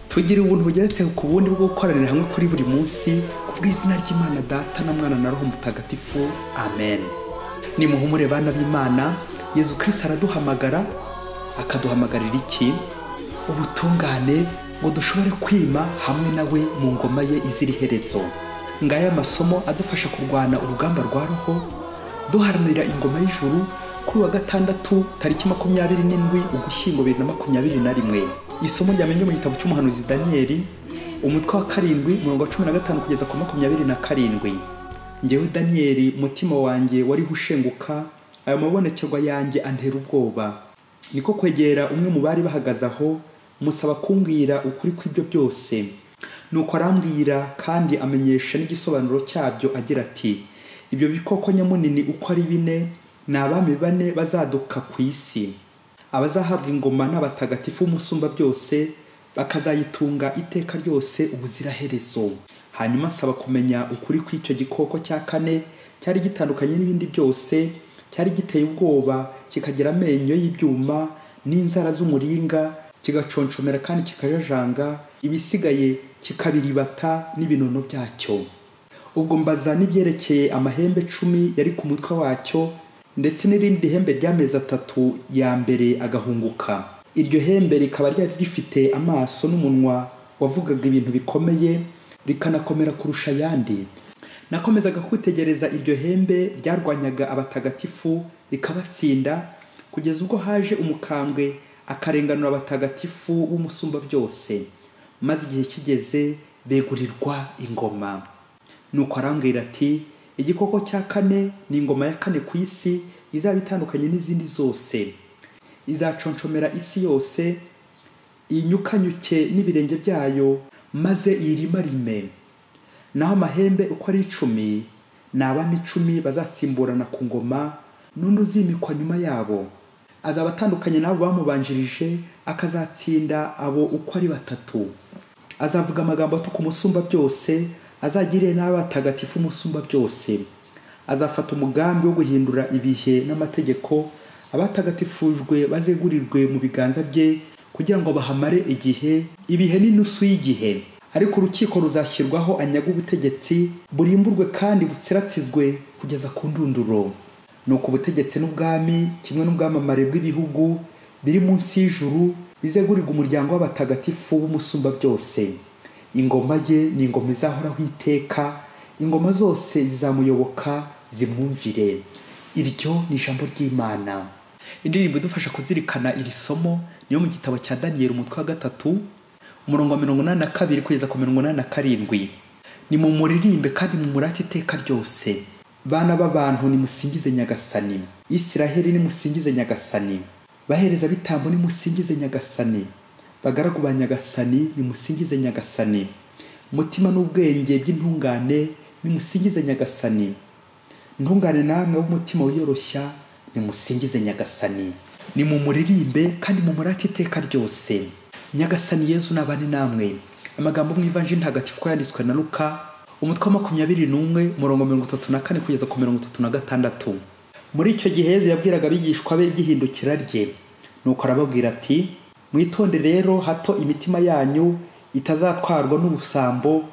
tugire ubuntu bugeretse ku bundi bwo gukoranira hamwe kuri buri munsi ku bw'izina ry'imana data na mwana na roho mutagatifu amen nimuhumure bana b'imana yezu kirisita araduhamagara akaduhamagarira iki ubutungane ngo dushobore kwima hamwe nawe mu ngoma ye izira iherezo ngaya amasomo adufasha kurwana urugamba rwa roho duharanira ingoma y'ijuru kuri uwa gatandatu tariki makumyabiri n'indwi ugushyingo bibiri na makumyabiri na rimwe isomo ryamenye mu gitabo cy'umuhanuzi daniyeli umutwe wa karindwi mirongo cumi na gatanu kugeza ku makumyabiri na karindwi ngewe daniyeli umutima wanjye wariho ushenguka ayo mabonekerwa yanjye antera ubwoba niko kwegera umwe mu bari bahagaze aho musaba kumbwira ukuri kw'ibyo byose nuko arambwira kandi amenyesha n'igisobanuro cyabyo agira ati ibyo bikoko nyamunini uko ari bine ni abami bane bazaduka ku isi abazahabwa ingoma n'abatagatifu b'umusumba byose bakazayitunga iteka ryose ubuziraherezo hanyuma nsaba kumenya ukuri kw'icyo gikoko cya kane cyari gitandukanye n'ibindi byose cyari giteye ubwoba kikagira amenyo y'ibyuma n'inzara z'umuringa kigaconshomera kandi kikajajanga ibisigaye kikabiribata n'ibinono byacyo ubwo mbaza n'ibyerekeye amahembe cumi yari ku mutwe wacyo ndetse n'irindi hembe ry'amezi atatu ya mbere agahunguka iryo hembe rikaba ryari rifite amaso n'umunwa wavugaga ibintu bikomeye rikanakomera kurusha ayandi nakomezaga kwitegereza iryo hembe ryarwanyaga abatagatifu rikabatsinda kugeza ubwo haje umukambwe akarenganura abatagatifu b'umusumba byose maze igihe kigeze begurirwa ingoma nuko arambwira ati igikoko cya kane ni ingoma ya kane ku isi izaba itandukanye n'izindi zose izaconshomera isi yose iyinyukanyuke n'ibirenge byayo maze iyirimarime naho amahembe uko ari icumi ni abami icumi bazasimburana ku ngoma n'undi uzimikwa nyuma yabo azaba atandukanye n'abo bamubanjirije akazatsinda abo uko ari batatu azavuga amagambo atuka umusumba byose azagirire n'abatagatifu umusumba byose azafata umugambi wo guhindura ibihe n'amategeko abatagatifujwe bazegurirwe mu biganza bye kugira ngo bahamare igihe ibihe n'inusu y'igihe ariko urukiko ruzashyirwaho anyaga ubutegetsi burimburwe kandi butsiratsizwe kugeza ku ndunduro nuko ubutegetsi n'ubwami kimwe n'ubwamamare bw'ibihugu biri munsi y'ijuru bizegurirwa umuryango w'abatagatifu b'umusumba byose ingoma ye ni ingoma izahoraho iteka ingoma zose zizamuyoboka zimwumvire iryo ni ijambo ry'imana indirimbo idufasha kuzirikana iri somo niyo mu gitabo cya daniyeli umutwe wa gatatu umurongo wa mirongo inani na kabiri kugeza ku mirongo inani na karindwi nimumuririmbe kandi mumurate iteka ryose bana b'abantu nimusingize nyagasani isiraheli nimusingize nyagasani bahereza bitambo nimusingize nyagasani bagaragu ba nyagasani nimusingize nyagasani mutima n'ubwenge by'intungane nimusingize nyagasani ntungane namwe w'umutima wiyoroshya nimusingize nyagasani nimumuririmbe kandi mumurate iteka ryose nyagasani yezu nabane namwe amagambo mu ivanjiri ntagatifu ko yanditswe na luka umutwe wa makumyabiri n'umwe umurongo mirongo itatu na kane kugeza ku mirongo itatu na gatandatu muri icyo gihe yezu yabwiraga abigishwa be igihindukira rye nuko arababwira ati mwitonde rero hato imitima yanyu itazatwarwa n'ubusambo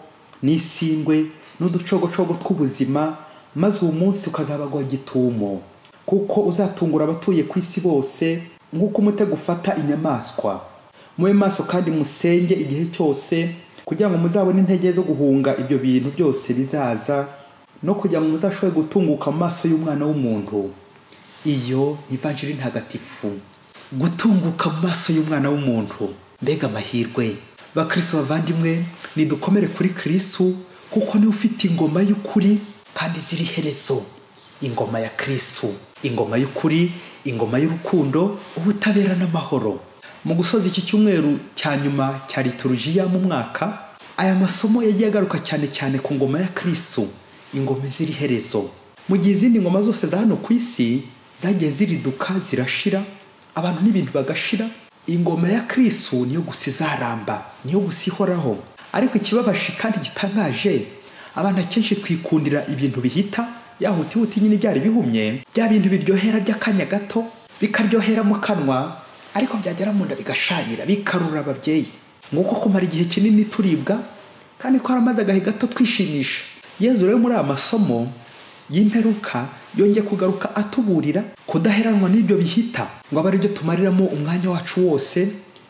n'isindwe n'uducogocogo tw'ubuzima maze uwo munsi ukazabagwa gitumo kuko uzatungura abatuye ku isi bose nk'uko umutego ufata inyamaswa mube maso kandi musenge igihe cyose kugira ngo muzabone intege zo guhunga ibyo bintu byose bizaza no kugira ngo muzashobore gutunguka mu maso y'umwana w'umuntu iyo ni ivanjiri ntagatifu gutunguka mu maso y'umwana w'umuntu mbega amahirwe bakristo bavandimwe nidukomere kuri kristo kuko niwe ufite ingoma y'ukuri kandi ziri iherezo ingoma ya kristo ingoma y'ukuri ingoma y'urukundo ubutabera n'amahoro mu gusoza iki cyumweru cya nyuma cya liturujia mu mwaka aya masomo yagiye agaruka cyane cyane ku ngoma ya kristo ingoma izira iherezo mu gihe izindi ngoma zose za hano ku isi zagiye ziriduka zirashira abantu n'ibintu bagashira ingoma ya kristo niyo gusa izaramba niyo gusa ihoraho ariko ikibabaje kandi gitangaje abantu akenshi twikundira ibintu bihita ya hutihuti nyine byari bihumye bya bintu biryohera by'akanya gato bikaryohera mu kanwa ariko byagera mu nda bigasharira bikarura ababyeyi nguko kumara igihe kinini turibwa kandi twaramaze agahe gato twishimisha yezu rero muri aya masomo y'imperuka yongeye kugaruka atuburira kudaheranwa n'ibyo bihita ngo abe aribyo tumariramo umwanya wacu wose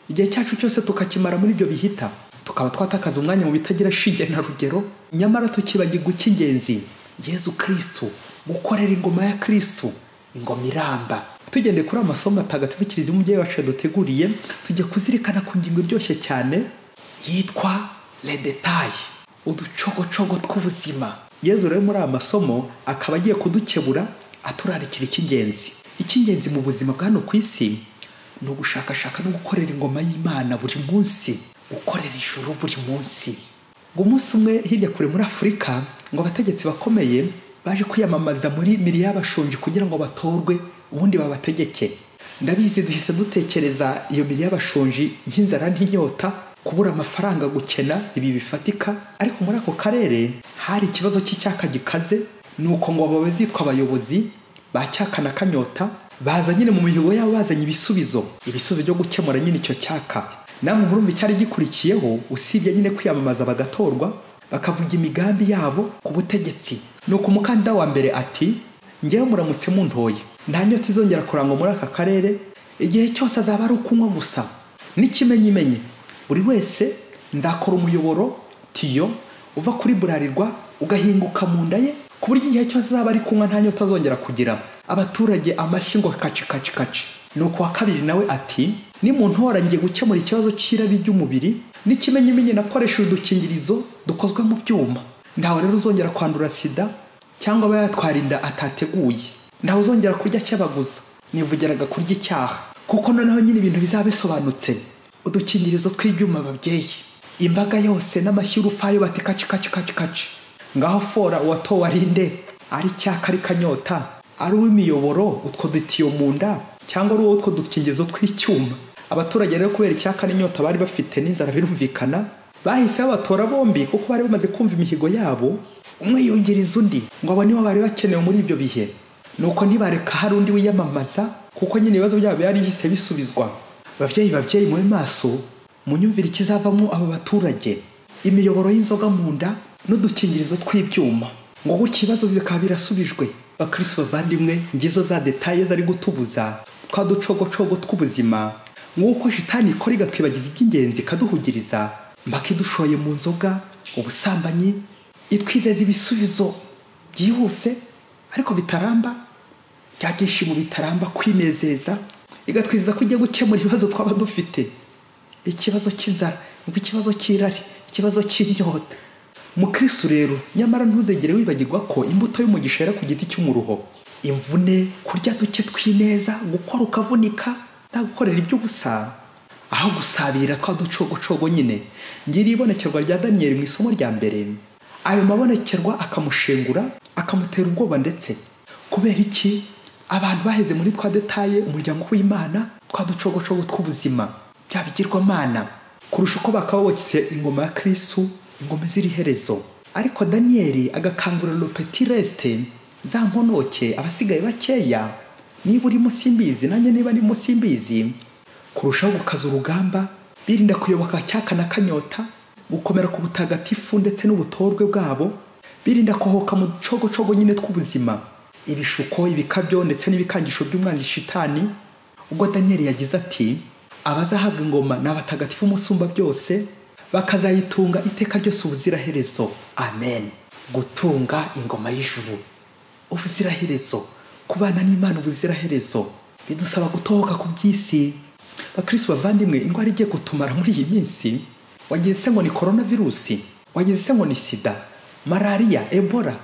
igihe cyacu cyose tukakimara muri ibyo bihita tukaba twatakaza umwanya mu bitagira shinge na rugero nyamara tukibagirwa icy'ingenzi yezu kirisitu gukorera ingoma ya kirisitu ingoma iramba tugendeye kuri amasomo atagatifu kiliziya umubyeyi wacu yaduteguriye tujya kuzirikana ku ngingo iryoshye cyane yitwa redetaye uducogocogo tw'ubuzima yezu rero muri aya masomo akaba agiye kudukebura aturarikira icy'ingenzi icy'ingenzi mu buzima bwa hano ku isi ni ugushakashaka no gukorera ingoma y'imana buri munsi gukorera ijuru buri munsi ngo umunsi umwe hirya kure muri afurika ngo abategetsi bakomeye baje kwiyamamaza muri miri y'abashonji kugira ngo batorwe ubundi babategeke ndabizi duhise dutekereza iyo miri y'abashonji nk'inzara n'inyota kubura amafaranga gukena ibi bifatika ariko muri ako karere hari ikibazo cy'icyaka gikaze ni uko ngo abo bazitwa abayobozi ba cyaka na kanyota baza nyine mu mihigo yabo bazanye ibisubizo ibisubizo byo gukemura nyine icyo cyaka namwe murumva icyari gikurikiyeho usibye nyine kwiyamamaza bagatorwa bakavuga imigambi yabo ku butegetsi nuko umukandida wa mbere ati ngewe muramutse muntoye nta nyota izongera kurangwa muri aka karere igihe cyose azaba ari ukunywa gusa n'ikimenyimenyi buri wese nzakora umuyoboro tiyo uva kuri burarirwa ugahinguka mu nda ye ku buryo igihe cyose azaba ari kunywa nta nyota azongera kugira abaturage amashyi ngo kaci kaci kaci nuko uwa kabiri nawe ati nimuntora ngiye gukemura ikibazo cy'irabi ry'umubiri n'ikimenyimenyi nakoresheje udukingirizo dukozwe mu byuma ntawe rero uzongera kwandura sida cyangwa aba yatwara inda atateguye ntawe uzongera kurya cyabaguza nivugiraga kurya icyaha kuko noneho nyine ibintu bizaba bisobanutse udukingirizo tw'ibyuma babyeyi imbaga yose n'amashyi y'urupfayo bati kaci kaci kaci kaci ngaho fora uwatowe ari nde ari icyaka ari kanyota ari uw'imiyoboro utwo dutiyo mu nda cyangwa ari uwo utwo dukingizo tw'icyuma abaturage rero kubera icyaka n'inyota bari bafite n'inzara birumvikana bahise babatora bombi kuko bari bamaze kumva imihigo yabo umwe yungiriza undi ngo abo nibo bari bakenewe muri ibyo bihe nuko ntibareka hari undi wiyamamaza kuko nyine ibibazo byabo byari bihise bisubizwa babyeyi babyeyi mube maso munyumvire ikizavamo aba baturage imiyoboro y'inzoga mu nda n'udukingirizo tw'ibyuma ngo gutya ibibazo bikaba birasubijwe bakirisitu bavandimwe ngizo za detaye zari gutubuza twa ducogocogo tw'ubuzima nk'uko shitani ikora igatwibagiza iby'ingenzi ikaduhugiriza mbaka idushoye mu nzoga ubusambanyi itwizeza ibisubizo byihuse ariko bitaramba bya byishimo bitaramba kwinezeza igatwizeza ko igiye gukemura ibibazo twaba dufite ikibazo cy'inzara ikibazo cy'irari ikibazo cy'inyota mukristo rero nyamara ntuzegere wibagirwa ko imbuto y'umugisha yera ku giti cy'umuruho imvune kurya duke tw'ineza gukora ukavunika nta gukorera iby'ubusa aho gusabira twa ducogocogo nyine ngiri ibonekerwa rya daniyeli mu isomo rya mbere ayo mabonekerwa akamushengura akamutera ubwoba ndetse kubera iki abantu baheze muri twa detaye umuryango w'imana twa ducogocogo tw'ubuzima bya bigirwamana kurusha uko bakababokise ingoma ya kirisitu ingoma ziri iherezo ariko daniyeli agakangurira lopeti resite za nkonoke abasigaye bakeya niba uri munsi y'imbizi nanjye niba ari munsi y'imbizi kurushaho gukaza urugamba birinda kuyoboka cyaka na kanyota gukomera ku butagatifu ndetse n'ubutorwe bwabo birinda kohoka mu ducogocogo nyine tw'ubuzima ibishuko ibikabyo ndetse n'ibikangisho by'umwana shitani ubwo daniyeli yagize ati abazahabwa ingoma ni abatagatifu umusumba byose bakazayitunga iteka ryose ubuziraherezo amen gutunga ingoma y'ijuru ubuziraherezo kubana n'imana ubuziraherezo bidusaba gutohoka ku by'isi bakirisi bavandimwe indwara igiye gutumara muri iyi minsi wagize se ngo ni korona virusi wagize se ngo ni sida malariya ebora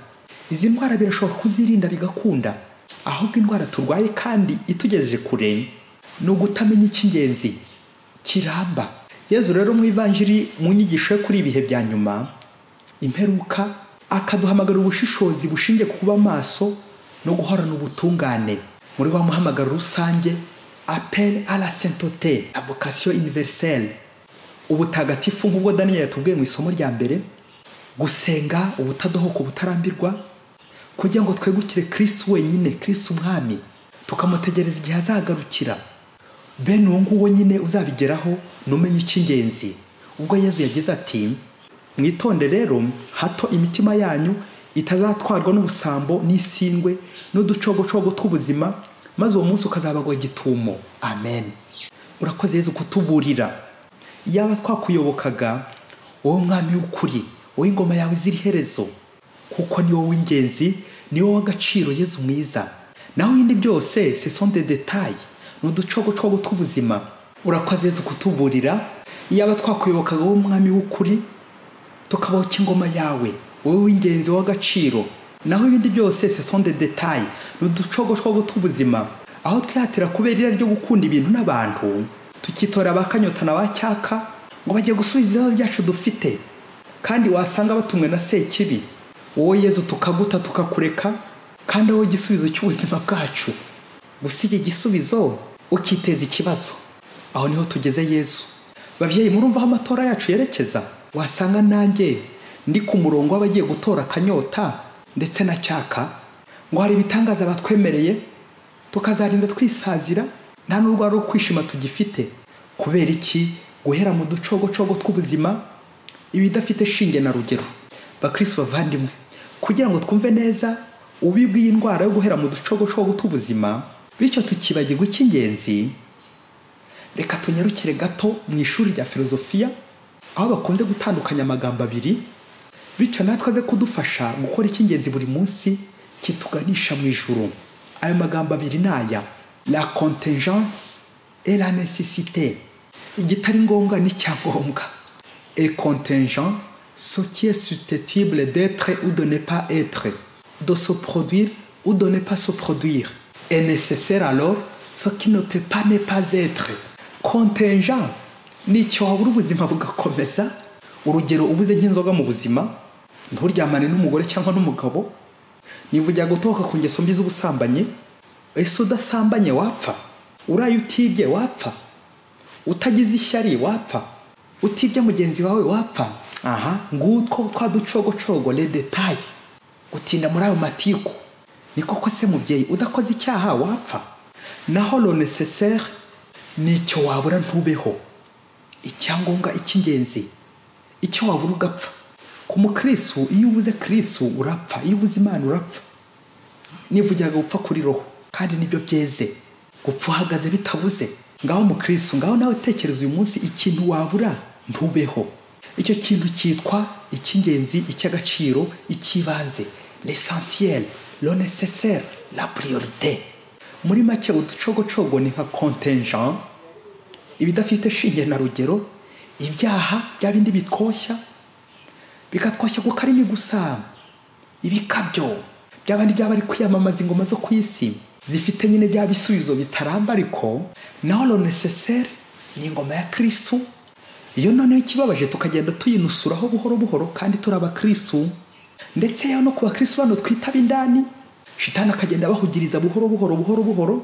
izi ndwara birashoboka kuzirinda bigakunda ahubwo indwara turwaye kandi itugejeje kure ni ugutamenya icy'ingenzi kiramba yezu rero mu ivanjiri mu nyigisho ye kuri ibihe bya nyuma imperuka akaduhamagarira ubushishozi bushingiye ku kuba maso no guhorana ubutungane muri wa muhamagaro rusange apel a la sainteté la vocation universelle ubutagatifu nk'ubwo daniyeli yatubwiye mu isomo rya mbere gusenga ubutadohoka ubutarambirwa kugira ngo twegukire kirisi wenyine kirisi umwami tukamutegereza igihe azagarukira bene uwo nguwo nyine uzabigeraho numenye icy'ingenzi ubwo yezu yagize ati mwitonde rero hato imitima yanyu itazatwarwa n'ubusambo n'isindwe n'uducogocogo tw'ubuzima maze uwo munsi ukazabagwa gitumo amen urakoze yezu kutuburira iyaba twakuyobokaga wowe mwami w'ukuri wowe ingoma yawe izira iherezo kuko ni wowe w'ingenzi ni wowe w'agaciro yezu mwiza naho ibindi byose ce sont des détails ni uducogocogo tw'ubuzima urakoze yezu kutuburira iyaba twakuyobokaga wowe mwami w'ukuri tukabaho cy'ingoma yawe wowe w'ingenzi w'agaciro naho ibindi byose ce sont des détails ni uducogocogo tw'ubuzima aho twihatira kubera irari ryo gukunda ibintu n'abantu tukitora abakanyota na ba cyaka ngo bajye gusubiza ibibazo byacu dufite kandi wasanga batumwe na sekibi wowe yezu tukaguta tukakureka kandi wowe igisubizo cy'ubuzima bwacu gusa iki gisubizo ukiteza ikibazo aho niho tugeze yezu babyeyi murumva aho amatora yacu yerekeza wasanga nanjye ndi ku murongo w'abagiye gutora akanyota ndetse na cyaka ngo hari ibitangaza batwemereye tukazarinda twisazira nta n'urwara rwo kwishima tugifite kubera iki guhera mu ducogocogo tw'ubuzima ibidafite shinge na rugero bakirisi bavandimwe kugira ngo twumve neza ububi bw'indwara yo guhera mu ducogocogo tw'ubuzima bityo tukibagirwa icy'ingenzi reka tunyarukire gato mu ishuri rya filozofiya aho bakunze gutandukanya amagambo abiri bityo natwe aze kudufasha gukora icy'ingenzi buri munsi kituganisha mu ijuru ayo magambo abiri ni aya la contingence et la nécessité igitari ngombwa n'icyangombwa et contingent ce qui est susceptible d'être ou de ne pas être de se produire ou de ne pas se produire est nécessaire alors ce qui ne peut pas ne pas être contingent ni icyo wabura ubuzima bugakomeza urugero ubuze nk'inzoga mu buzima nturyamane n'umugore cyangwa n'umugabo niba ujya gutoka ku ngeso mbi z'ubusambanyi ese udasambanye wapfa uraye utibye wapfa utagize ishyari wapfa utibye mugenzi wawe wapfa aha ngutwo twa ducogocogo le detail gutinda muri ayo matiku ni koko se mubyeyi udakoze icyaha wapfa naho lo necessaire ni icyo wabura ntubeho icyangombwa icy'ingenzi icyo wabura ugapfa ku mukristo iyo ubuze kristo urapfa iyo ubuze imana urapfa nivugiraga gupfa kuri roho kandi nibyo byeze gupfa uhagaze bitabuze ngaho mukristo ngaho nawe tekereza uyu munsi ikintu wabura ntubeho icyo kintu cyitwa icy'ingenzi icy'agaciro icy'ibanze l'essentiel lo nécessaire la priorité muri make uducogocogo ni nka contingent ibidafite shinge na rugero ibyaha bya bindi bitwoshya bikatwoshya kuko arimo gusa ibikabyo by'abandi byaba ari kwiyamamaza ingoma zo ku isi zifite nyine bya bisubizo bitaramba ariko naho lo necessaire ni ingoma ya kirisitu iyo noneho ikibabaje tukagenda tuyinusuraho buhoro buhoro kandi turi abakirisitu ndetse yewe no ku bakirisitu bano twitaba indani shitani akagenda abahugiriza buhoro buhoro buhoro buhoro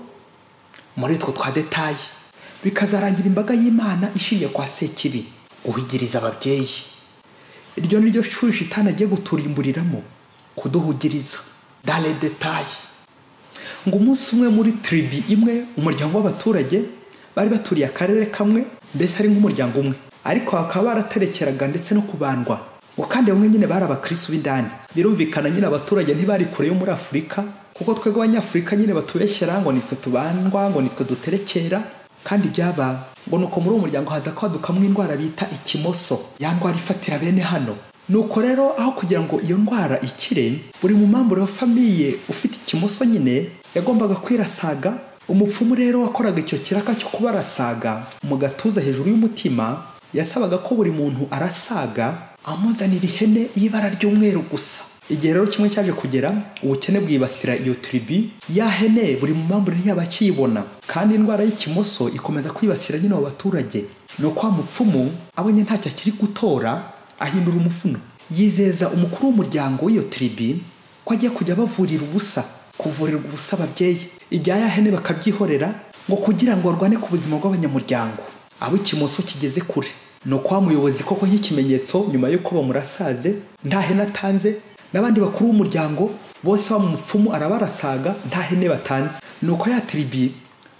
muri utwo twa detaye bikazarangira imbaga y'imana ishingiye kwa sekibi guhugiriza ababyeyi iryo ni ryo shuri shitani agiye guturimburiramo kuduhugiriza dare detaye ngo umunsi umwe muri tiribi imwe umuryango w'abaturage bari baturiye akarere kamwe mbese ari nk'umuryango umwe ariko bakaba baraterekeraga ndetse no kubandwa ngo kandi bamwe nyine bari abakirisitu b'indani birumvikana nyine abaturage ntibari kure yo muri afurika kuko twebwe abanyafurika nyine batubeshyera ngo nitwe tubandwa ngo nitwe duterekera kandi byaba ngo nuko muri uwo muryango haza kwadukamwo indwara bita ikimoso ya ndwara ifatira bene hano nuko rero aho kugira ngo iyo ndwara ikire buri mumambure wa famiye ufite ikimoso nyine yagombaga kwirasaga umupfumu rero wakoraga icyo kiraka cyo kubarasaga mu gatuza hejuru y'umutima yasabaga ko buri muntu arasaga amuzanira ihene y'ibara ry'umweru gusa igihe rero kimwe cyaje kugera ubukene bwibasira iyo tiribi ya hene buri mu mpamvu ntiyaba akiyibona kandi indwara y'ikimoso ikomeza kwibasira nyine abo baturage ni uko wa mupfumu abonye ntacyo akiri gutora ahindura umufuno yizeza umukuru w'umuryango w'iyo tiribi ko agiye kujya bavurira ubusa kuvurirwa ubusa ababyeyi ibya ya hene bakabyihorera ngo kugira ngo barwane ku buzima bw'abanyamuryango abo ikimoso kigeze kure ni uko wa muyobozi koko nk'ikimenyetso nyuma y'uko bamurasaze nta hene atanze n'abandi bakuru b'umuryango bose wa mupfumu arabarasaga nta hene batanze nuko ya tiribi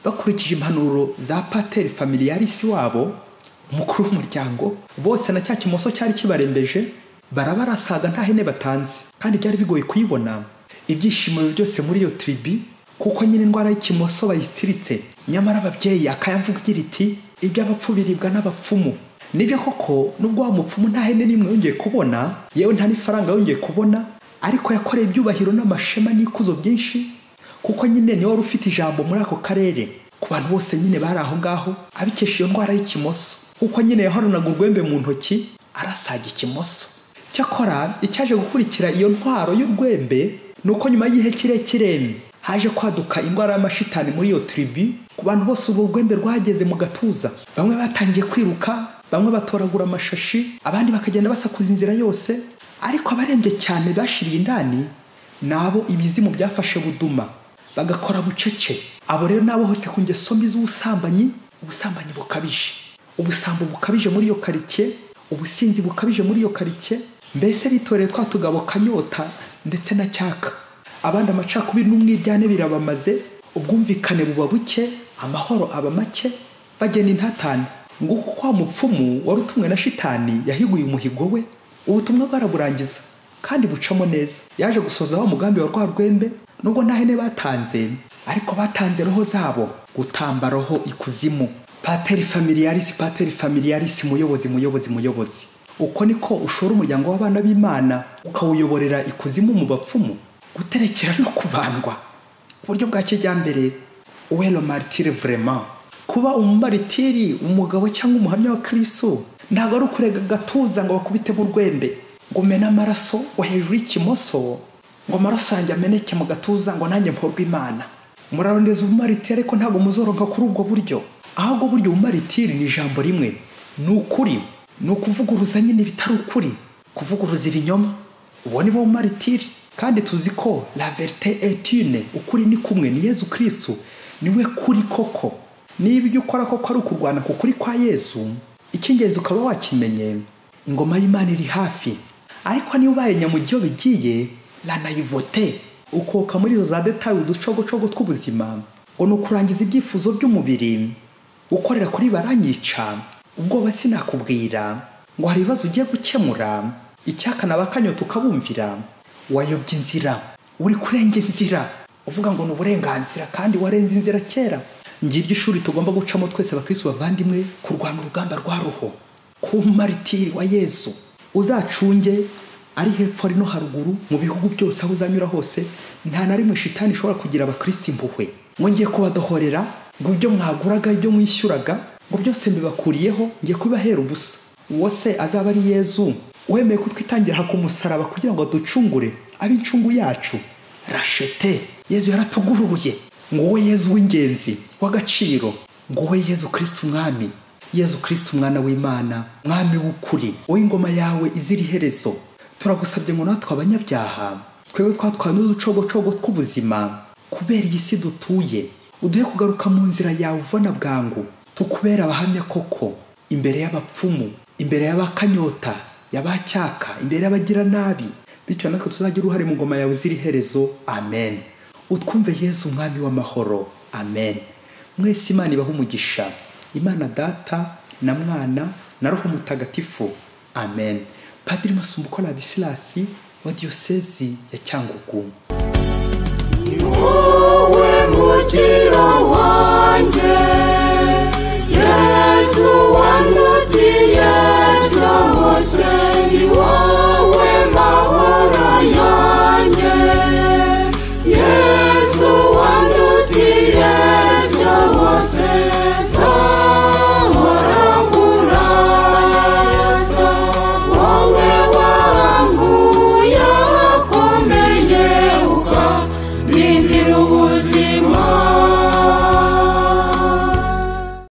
bakurikije impanuro za pateri familiarisi wabo umukuru w'umuryango bose na cya kimoso cyari kibarembeje baraba barasaga nta hene batanze kandi byari bigoye kuyibona ibyishimo byose muri iyo tiribi kuko nyine indwara y'ikimoso bayitsiritse nyamara ababyeyi akayamvuga igira iti iby'abapfu biribwa n'abapfumu nibyo koko nubwo wa mupfumu nta hene n'imwe yongeye kubona yewe nta n'ifaranga yongeye kubona ariko yakoreye ibyubahiro n'amashema n'ikuzo byinshi kuko nyine niwe wari ufite ijambo muri ako karere ku bantu bose nyine bari aho ngaho abikesha iyo ndwara y'ikimoso kuko nyine yahoranaga urwembe mu ntoki arasaga ikimoso cyakora icyaje gukurikira iyo ntwaro y'urwembe ni uko nyuma y'igihe kirekire haje kwaduka indwara y'amashitani muri iyo tiribi ku bantu bose urwo rwembe rwageze mu gatuza bamwe batangiye kwiruka bamwe batoragura amashashi abandi bakagenda basakuza inzira yose ariko abarembye cyane bashiriye indani nabo ibizimu byafashe buduma bagakora bucece abo rero n'abohotse ku ngeso mbi z'ubusambanyi ubusambanyi bukabije ubusambo bukabije muri iyo karitsiye ubusinzi bukabije muri iyo karitsiye mbese bitoreye twa tugabo kanyota ndetse na cyaka abandi amacakubiri n'umwiryane birabamaze ubwumvikane buba buke amahoro aba make bagena intatane nguko kwa mupfumu wari utumwe na shitani yahiguye umuhigo we ubutumwa bwaraburangiza kandi bucamo neza yaje gusoza wa mugambi wa rwa rwembe nubwo nta hene batanze ariko batanze roho zabo gutamba roho ikuzimu pateri familiaris pateri familiaris muyobozi muyobozi muyobozi uko niko ushora umuryango w'abana b'imana ukawuyoborera ikuzimu mu bapfumu guterekera no kubandwa uburyo bwa kijyambere uwelo martire vraiment kuba umumaritiri umugabo cyangwa umuhamya wa kiriso ntabwo ari ukurega agatuza ngo bakubite mu rwembe ngo umene amaraso ngo hejuru y'ikimoso ngo amaraso yanjye ameneke mu gatuza ngo nanjye mporwe imana murarondeza ubumaritiri ariko ntabwo muzoroka kuri ubwo buryo ahubwo buryo ubumaritiri ni ijambo rimwe ni ukuri ni ukuvuguruza nyine bitari ukuri kuvuguruza ibinyoma uwo ni bo bumaritiri kandi tuzi ko la verite etune ukuri ni kumwe ni yezu kirisu niwe kuri koko niba ibyo ukora koko ari ukurwana ku kuri kwa yesu icy'ingenzi ukaba wakimenye ingoma y'imana iri hafi ariko niba ubaye nyamujyi iyo bigiye ranayivote ukoka muri izo za detaye uducogocogo tw'ubuzima ngo ni ukurangiza ibyifuzo by'umubiri gukorera kuri baranyica ubwoba sinakubwira ngo hari ibibazo ugiye gukemura icyakana bakanyota ukabumvira wayobya inzira uri kurenga inzira uvuga ngo ni uburenganzira kandi warenze inzira kera ngiryo ishuri tugomba gucamo twese abakirisitu bavandimwe kurwana urugamba rwa roho ku maritiri wa yesu uzacunge ari hepfo ari no haruguru mu bihugu byose aho uzanyura hose nta na rimwe shitani ishobora kugira abakirisitu impuhwe ngiye kubadohorera ngo ibyo mwaguraga ibyo mwishyuraga ngo byose mbibakuriyeho ngiye kubibahera ubusa uwo se azaba ari yezu wemeye kutwitangira ku musaraba kugira ngo ducungure abe incungu yacu rashete yezu yaratuguruye wowe yezu w'ingenzi w'agaciro wowe yezu kirisiti umwami yezu kirisiti umwana w'imana mwami w'ukuri wowe ingoma yawe izira iherezo turagusabye ngo natwe abanyabyaha twebwe twatwawe n'uducogocogo tw'ubuzima kubera iyi si dutuye uduhe kugaruka mu nzira yawe uvana bwangu tukubera abahamya koko imbere y'abapfumu imbere y'abakanyota y'abacyaka imbere y'abagiranabi bityo natwe tuzagira uruhare mu ngoma yawe izira iherezo amen utwumve yezu umwami w'amahoro amen mwese imana ibaho umugisha imana data na mwana na roho mutagatifu amen padiri masumbuko radisilasi wa diyosezi ya cyangugu wowe mukiro wanjye yesu